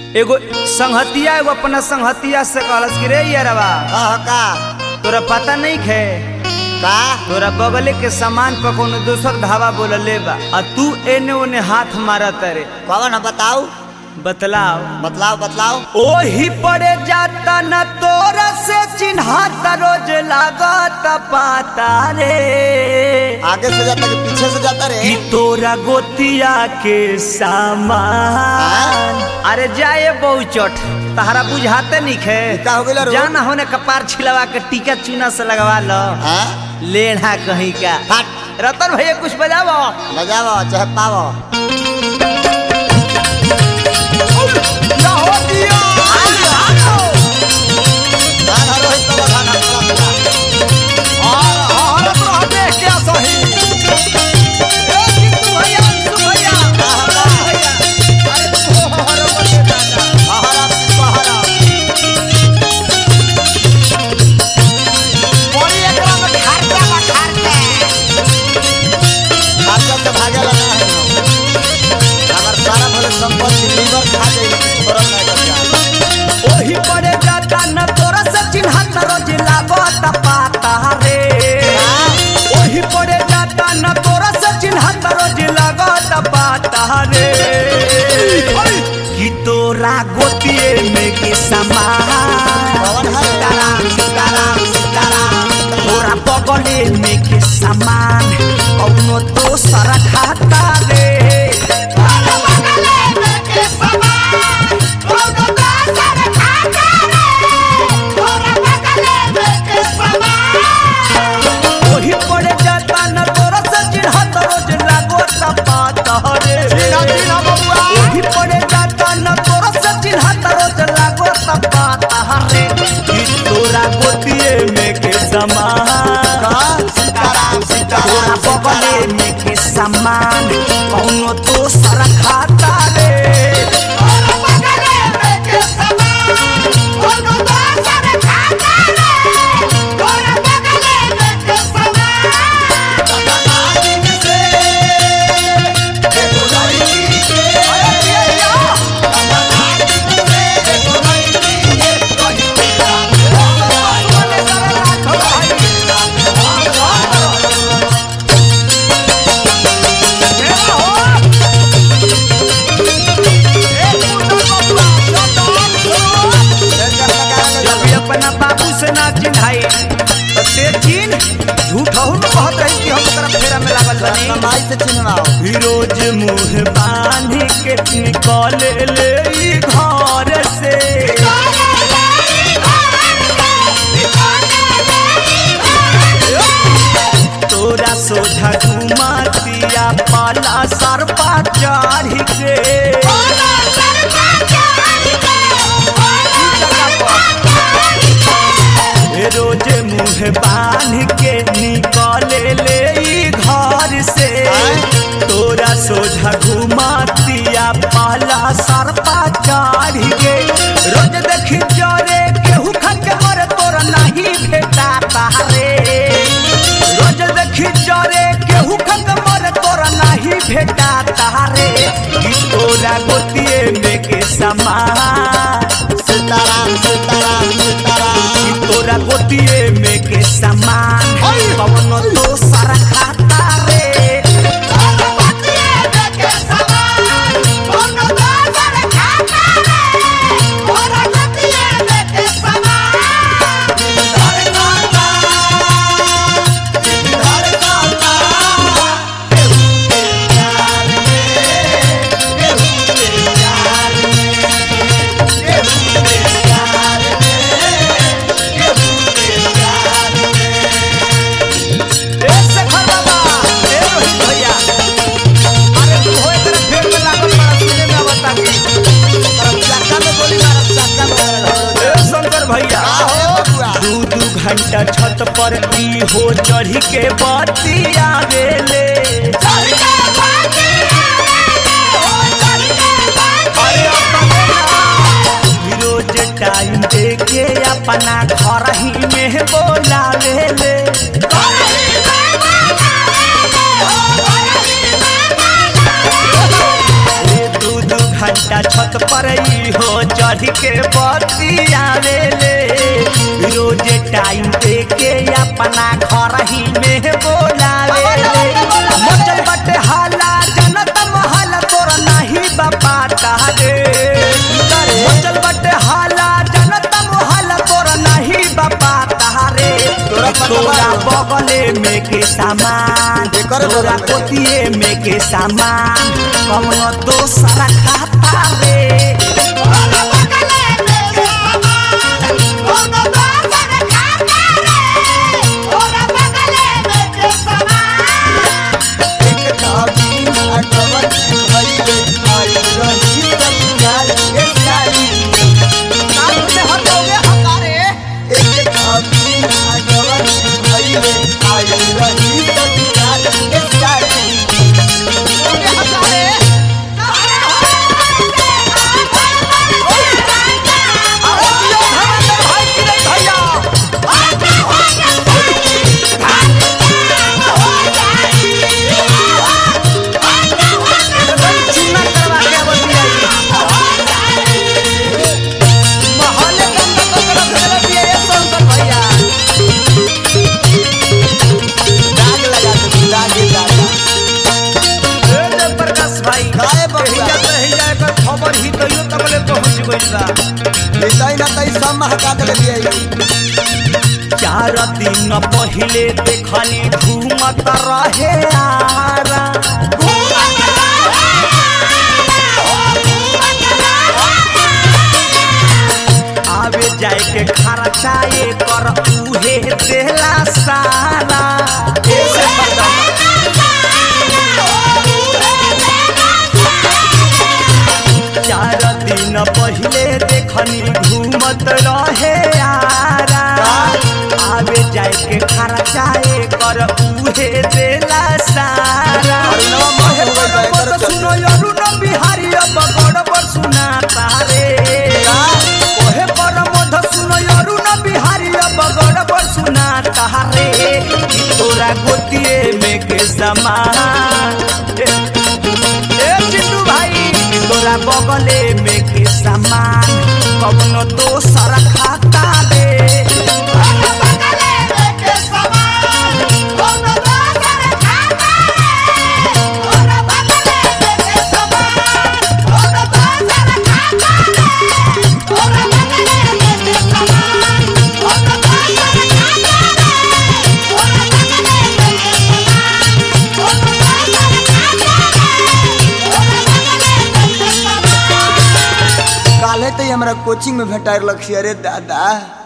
एगो संहतिया एगो अपना संहतिया से कहलस कि रे यारवा कह का तोरा पता नहीं खे का तोरा बगले के सामान पर कोनो दोसर धावा बोलले बा आ तू एने ओने हाथ मारत रे कौन है बताऊ बतलाओ बतलाओ बतलाओ ओही पड़े जाता न तोरा से चिन्हाता रोज लागत पाता रे आगे से जाता कि पीछे से जाता रे कि तोरा गोतिया के सामान अरे जाए बहुचट तहरा बुझाते नहीं खे का हो गइल रो? जाना होने कपार छिलवा के टीका चूना से लगवा लो हाँ लेढ़ा कहीं का हट रतन भैया कुछ बजावो बजावो चाहे पावो धान हरो है तो धान हरो है। हरा हरा खर्चा से भागे लगा है अगर सारा भले संपत्ति लीवर खा जाए थोड़ा ना कर जाए ओही पड़े जाता न तोरा से चिन्हत रोज लागत पाता रे ओही पड़े जाता न तोरा से चिन्हत रोज लागत पाता रे कि तोरा गोतिए में के समान कौन है? सीताराम सीताराम सीताराम तोरा बगले में के समान कौनो दोसर खाता रे ओही पड़े जाता न तोरा से चिन्हत रोज लागत पाता रे ओही पड़े जाता न तोरा से चिन्हत रोज लागत पाता रे कि तोरा गोतिए में के समान कहाँ? सीताराम तोरा सीताराम बगले सीताराम में के समान कौनो दोसर खाता रे जब भी अपना बाबू से ना चिन्हाई तो ते चिन्ह झूठ हो न कहत रही कि हम ओकरा फेरा में लागल बनी माई से चिन्हवाओ रोज मुंह बांध के निकल ले ई घर से तोरा सोझा घुमातिया पाला सरपा चढ़ के रोज मुंह बांध के निकल ले ई घर से तोरा सोझा घुमातिया पाला सरपा चढ़ के रोज देखी जरे केहू खा के मरे तोरा नहीं भेटा तारे रोज देखी जरे केहू खा के मरे तोरा नहीं भेटा तारे कि तोरा गोतिए में के समान सीताराम सीताराम सीताराम कि तोरा गोतिए में के समान कवनो दोसर खाता रे ए शेखर बाबा ए रोहित भैया अरे तू होए तेरे फेर में लागल बड़ा सुने में बता के चक्का में गोली मारब चक्का में मारब। ए शंकर भैया का हो बबुआ? दू दू घंटा छत पर ई हो चढ़ी के बत्ती आवेले अरे अपने ना रोज टाइम देके अपना घर ही में बोलावेले छठा छत पर ई हो चढ़ के बत्ती आवेले रोज टाइम दे के अपना घर ही में बोलावेले मचल बटे हाला जनत महल तोर नाही बापा तारे मचल बटे हाला जनत महल तोर नाही बापा तारे तोरा पता तोरा बा? बगले में के सामान एकर तोरा बगल में? कोतिए में के सामान कमनो दोसरा खाता रे एक धाबी अटवन भइले आई रही संगाल एक साली एक धाबी अटवन भइले आई रही संगाल एक साली दाग लगा दे दाग दाग प्रकाश भाई काहे बबुआ? एहिजा त एहिजा एकर खबर ही तइयो तबले पहुंच गइल बा ऐसा ना तई सब महका दे दिए चार दिन पहिले देखनी घूमत रहे आरा आवे जाए के खर्चाए कर उहे देला सारा ऐसे बता चार दिन पहिले देखनी घूमत रहे आरा आवे जाए के खर्चाए कर उहे देला सारा अरे नवा मोह हो गइल बा, एकर तो सुनो अरुण बिहारी अब गड़बड़ सुना तारे का? ओहे पर मध सुनो अरुण बिहारी अब गड़बड़ सुना तारे कि तोरा गोतिए में के समान ए, ए चिंटू भाई तोरा बगले में के सामान कवनो दोसर खाता दे काले तो हमरा कोचिंग में भेटार लक्ष्य अरे दादा